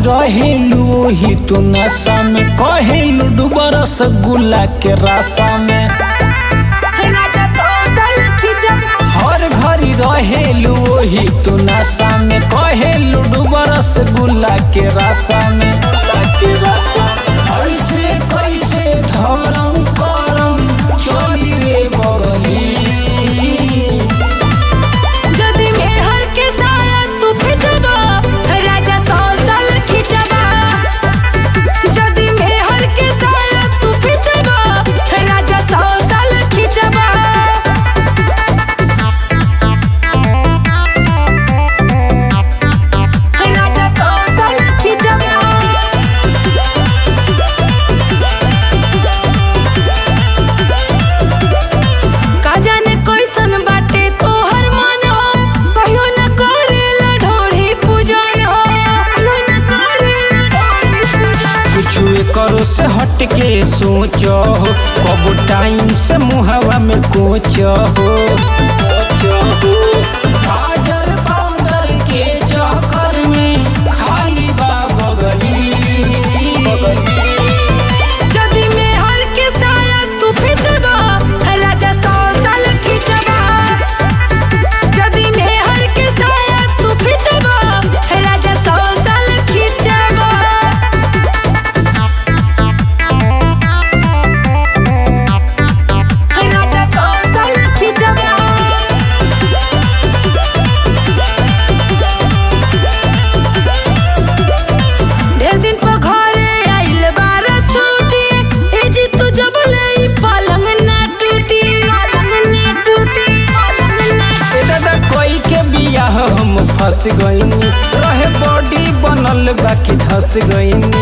रहेलू ही तू नशा में कहेलू डूबा रसगुल्ला के रासा में राजा सोसल खिचबा हर घड़ी रहेलू ही तू नशा में कहेलू डूबा रसगुल्ला के रासा में के रासा में। ऐसे कैसे धरम करम चली रे बगली जदी में हर के साया तू खिचबा राजा सोसल खिचबा जदी में हर के साया तू खिचबा राजा सोसल खिचबा राजा सोसल खिचबा का जाने कैसन बाटे तोहर मन हो कहियो न करेला ढोढ़ी पूजन हो कहियो न करेला ढोढ़ी पूजन कुछ करो से हट के सोचो हो कब टाइम से मुहवा में कोचो हो हाजर पाउडर के चक्कर में खाली बा बगली जदी में हर के साया तू खिचबा राजा सौ साल खिचबा जदी में हर के साया तू खिचबा राजा सौ साल खिचबा राजा सौ साल खिचबा ढेर दिन पर घरे आइल बार छुट्टी ए जी तू जब ले पलंग ना टूटी पलंग ना टूटी पलंग ना ए दादा कोई के बियाह हम फंस गईनी रहे बॉडी बनल बाकी धस गईनी